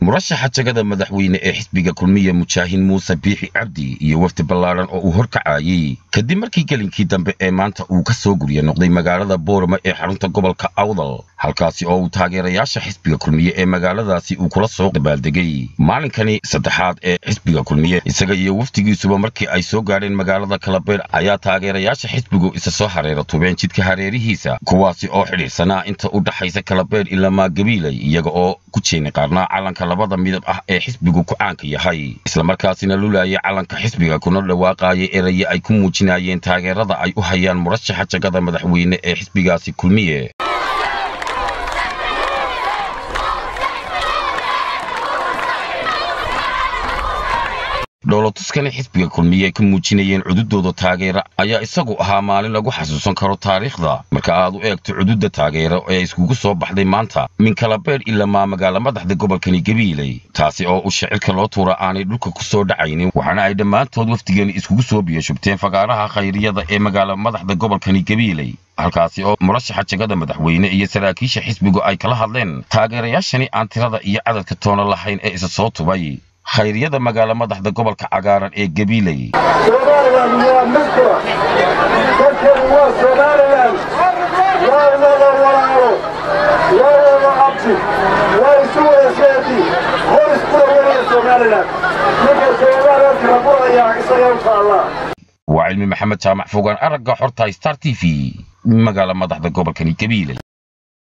murashaxa jagada madaxweyne ee xisbiga kulmiye mujaahin muuse biixi cabdi iyo wafdi ballaadhan oo uu horkacayey kadib markii gelinkii dambe ee maanta uu ka soo gurya noqday magaalada boorama ee xarunta gobolka awdal halkaasi oo uu taageerayaasha xisbiga kulmiye ee magaaladaasi uu kula soo dabaaldegay maalinkani saddexaad ee xisbiga kulmiye isaga iyo wafdigiisuba markii ay soo gaadheen magaalada kalabeer ayaa taageerayaasha xisbigu isa soo hareera tubeen jidka hareerihiisa kuwaasi oo xidhiidhsanaa inta u dhaxaysa kalabeer ilamaa gabiilay iyaga oo ku jeeni qaarnaa calanka labada midab ah ee xisbigu ku caanka yahay islamarkaasina lulaayay calanka xisbiga kuna dhawaaqaayay eraye ay ku muujinayeen taageerada ay u hayaan murashaxa jagada madaxweyne ee xisbigaasi kulmiye dhoolotuskani xisbiga kulmiye ay ka muujinayeen cududooda taageera ayaa isagu ahaa maalin lagu xasuusan karo taariikhda marka aad u eegto cududda taageero ee iskugu soo baxday maanta min kalabeer ilamaa magaala madaxda gobolkani gabiiley taasi oo u shicirka loo tuura aanay dhulka ku soo dhacaynin waxaana ay dhammaantood wafdigani iskugu soo biyashubteen fagaaraha khayriyada ee magaala madaxda gobolkani gabiiley halkaasi oo murashaxa jagada madaxweyne iyo saraakiisha xisbigu ay kala hadleen taageerayaashani aan tirada iyo cadadka toona lahayn ee isa soo tubay khayriyada magaala madaxda gobolka cagaaran ee gabiiley somalilan waa midkura dalkani waa somalilan waa wada walaalo waa wada abti waa isu wada seedi hor iskula wadada somalilan ninka somalilan kala burayaa isaga u taallaa waa cilmi maxamed jaamac fogaan aragga xorta star t v magaala madaxda gobolkani gabiiley